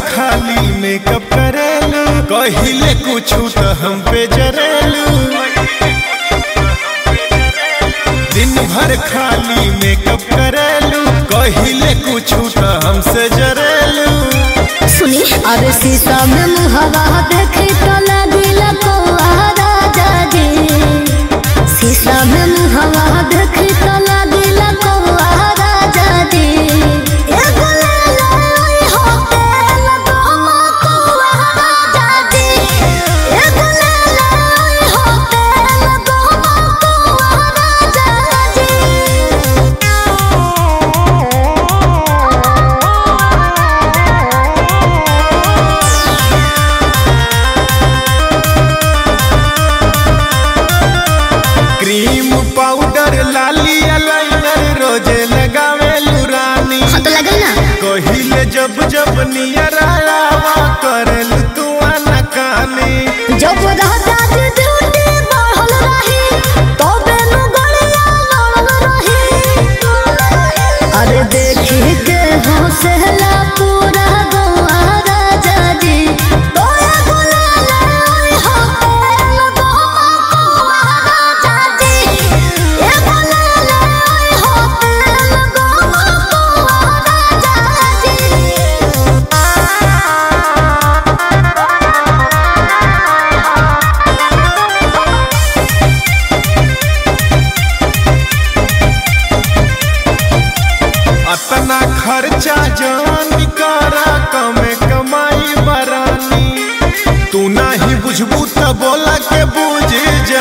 खाली मेकअप करेलू कहिले कुछ तो हम पे जरेलू दिन भर खाली मेकअप करेलू कहिले कुछ तो हमसे जरेलू सुनी अरे शीशा में मुहवा देखी तो लगिल कौआ राजा जी शीशा में मुहवा देखी तो लगिल कौआ राजा जी एगो ले ले हो तेल दोमा कौआ राजा जी एगो ले ले हो तेल दोमा कौआ राजा क्रीम पाउडर लाली लाइनर रोजे लगावेलू रानी हाँ तो लगल ना कहिले जब जब नियर आवा करेलू तू अनकानी जब रहता जे ड्यूटी बढ़ल रही तबे नु गड़िया लड़ल रही अरे देखी के हौसला पूरा गौआ राजा जी तोया गुलाल ओई हो तेल गौआ कौआ राजा जी ए गुलाल ओई हो तेल गौआ कौआ राजा जी अतना खर्चा जान करा कमे कमाई बरानी तू नाही बुझबू त बोला के बुझ जा